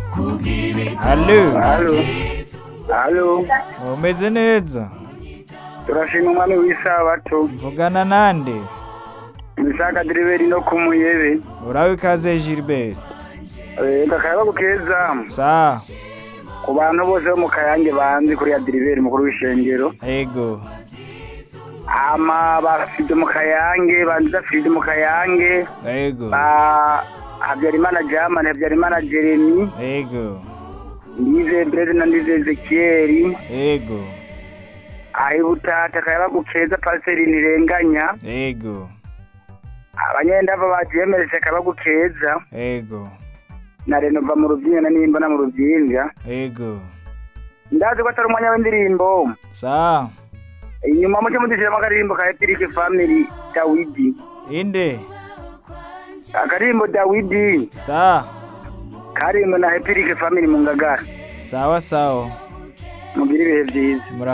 Halo, Halo. Halo. umeze neza? Turashima umwami w'isabato. Mvugana nande? Misaka Diriberi no kumuyebe. Urabe ikaze Gilbert. Eh kakaba keza. Sa, Ku bantu bose bo mu Kayange banzi kuri ya Diriberi mukuru w'ishengero. ego. Ama bafite mu Kayange, banzi bafite mu Kayange. Ego. Ba Habyarimana German, Habyarimana Jeremy, Ego. Ndize Brede na Ndize Ezekiel. Ego. Ahi butata kayaba gukeza paseri nirenganya. Ego. Abanyendava bajemerese kayaba gukeza. Ego. na renova mu rubyiniro na nimba na mu rubyinja Ego. ndazi ko atari umwanya w'indirimbo Sa, inyuma muke mudushyiramo akaririmbo ka epirike family dawidi inde? akaririmbo dawidi Sa, karimbo na epirike family mu ngagara sawa sawa. mugire ibihe byiza Mura